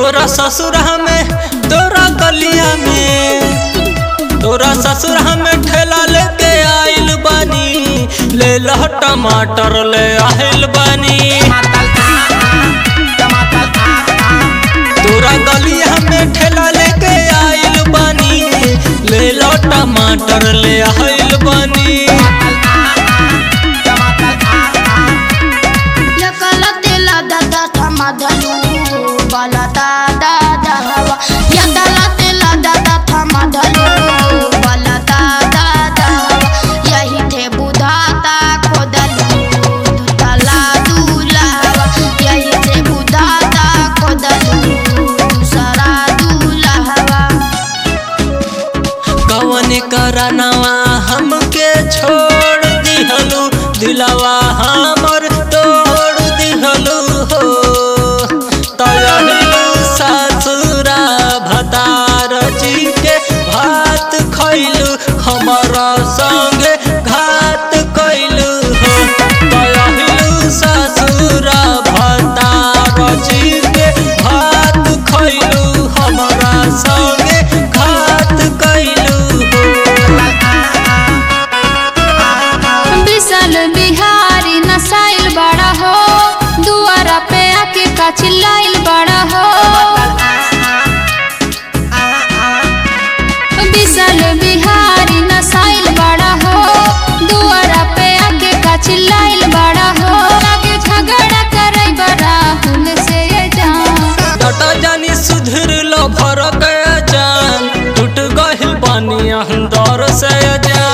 तोरा ससुर में तोरा गलिया में तोरा ससुर में ठेला लेके आइल बानी ले लह टमाटर ले आइल बानी तोरा गलिया में ठेला लेके आइल बानी ले लो टमाटर ले आइल बानी Yakala tela da da thama dhalu bala da da da hawa Yakala tela da da thama dhalu bala da da da hawa Yahi the budhata khodalu dutala dula hawa Yahi the budhata khodalu dusara dula hawa कवन करनवा हमके छोड़ दिहलू दिलवा हमर तोड़ दिहलू हो तयलू ससुरा भतार जी के भात खैलू हमारा संगे घात कैलू हो तयलू ससुरा भतार जी के भात खैलू हमारा संगे घात कैलू हो विशाल बिहारी नसाइल बड़ा हो दुआरा पे आके का चिल्लाइल बड़ा हो विशाल बिहारी नसाइल बड़ा हो दुआरा पे आके का चिल्लाइल बड़ा हो आगे झगड़ा करे बड़ा हुल से ये जान टटा जानी सुधर लो भर गया जान टूट गहिल पानी अंदर से जान